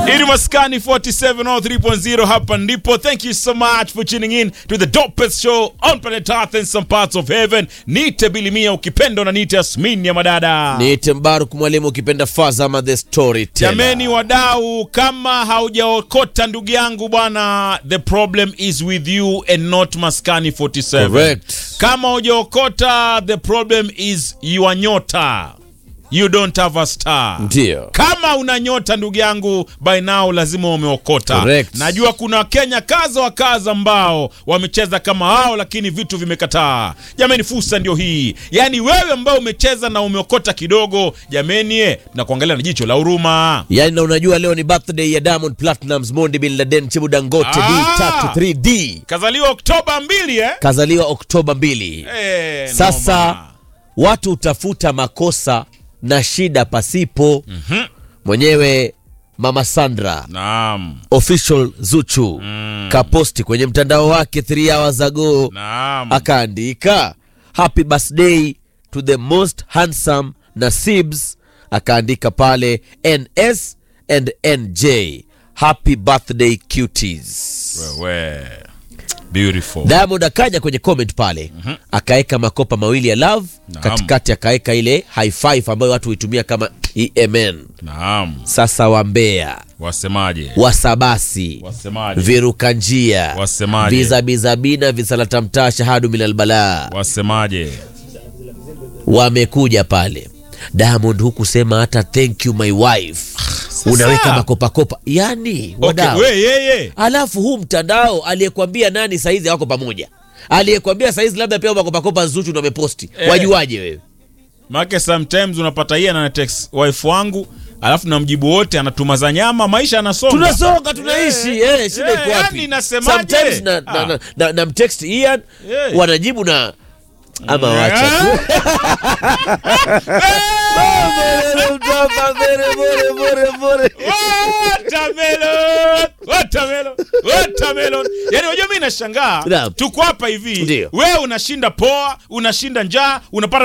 Ili maskani 4703.0 hapa ndipo. Thank you so much for tuning in to the dopest show on planet Earth and some parts of heaven. Nite Bilimia ukipenda na nite Asmin ya madada. Niite Mbaruk mwalimu ukipenda Fazama the story Jameni wadau, kama haujaokota ndugu yangu bwana, the problem is with you and not maskani 47. Correct. Kama hujaokota, the problem is your nyota. You don't have a star. Ndio. Kama una nyota ndugu yangu, by now lazima umeokota. Correct. Najua kuna Wakenya kaza wa kaza ambao wamecheza kama hao, lakini vitu vimekataa. Jameni, fursa ndio hii. Yaani wewe ambao umecheza na umeokota kidogo, jameni, eh, tunakuangalia na jicho la huruma. Yaani na unajua leo ni birthday ya Diamond Platnumz, Mondi Bin Laden, Chibu Dangote, Ah. D3 3D. Kazaliwa Oktoba mbili eh? Kazaliwa Oktoba 2. Eh, Sasa noma. watu utafuta makosa na shida pasipo. Mwenyewe Mama Sandra Naam. official Zuchu kaposti kwenye mtandao wake 3 hours ago Naam. akaandika happy birthday to the most handsome Nasibs, akaandika pale NS and NJ happy birthday cuties. Wewe. Beautiful. Diamond akaja kwenye comment pale akaweka makopa mawili ya love, Naam. katikati akaweka ile high five ambayo watu huitumia kama EMN. Naam. Sasa wambea Wasemaje? wasabasi Wasemaje? viruka njia Wasemaje? vizabizabina visalatamtaa shahadu minal balaa Wasemaje? wamekuja pale Diamond hukusema hata thank you my wife unaweka makopakopa yani Okay, wadau we yeye. alafu huu mtandao aliyekwambia nani saizi hawako pamoja aliyekwambia saizi labda pia makopakopa Zuchu ndo ameposti Eh. wajuaje wewe Maana sometimes unapata yeye ana text wife wangu, alafu namjibu wote anatuma za nyama, maisha yanasonga. tunasonga tunaishi Eh, eh, shida eh, iko wapi yani nasemaje? sometimes na, na, Ah. na, na, na mtext Ian Eh. wanajibu na ama wacha tu Watermelon, watermelon, watermelon. Yaani unajua mimi nashangaa Naam. tuko hapa hivi Ndio. wewe unashinda poa unashinda njaa unapata